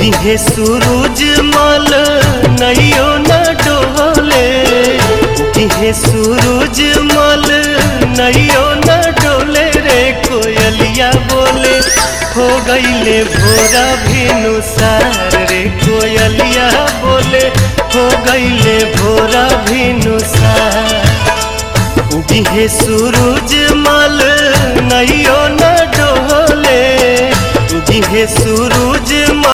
दिहे सूरज मल नैयो न डोले दिहे सूरज मल नैयो न डोले रे कोयलिया बोले हो गईले भोरा भेनु सार रे कोयलिया बोले हो गईले भोरा भेनु सार दिहे सूरज मल नैयो न डोले दिहे सूरज मल